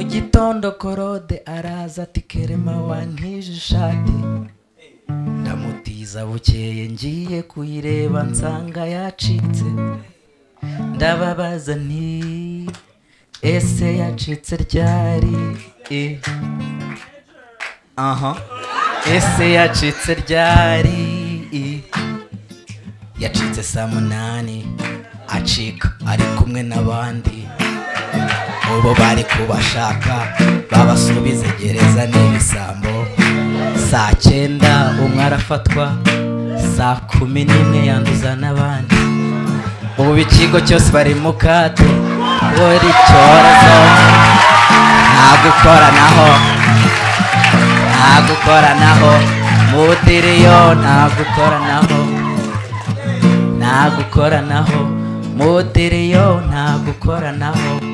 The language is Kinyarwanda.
gitondo korode araza ati kerema wankije ishati ndamutiza bukeye ngiye kuyireba nsanga yacitse ndababaza nti ese yacitse ryari Eh. aha ese yacitse ryari Eh. yacitse saa munani acika ari kumwe n'abandi ubu bari kubashaka babasubize gereza n'ibisambo saa cyenda umwe arafatwa saa kumi n'imwe yanduza n'abandi ubu ikigo cyose bari mu kato buri cyorezo nta gukoranaho nta gukoranaho mudiriyo nta gukoranaho nta gukoranaho mudiriyo nta gukoranaho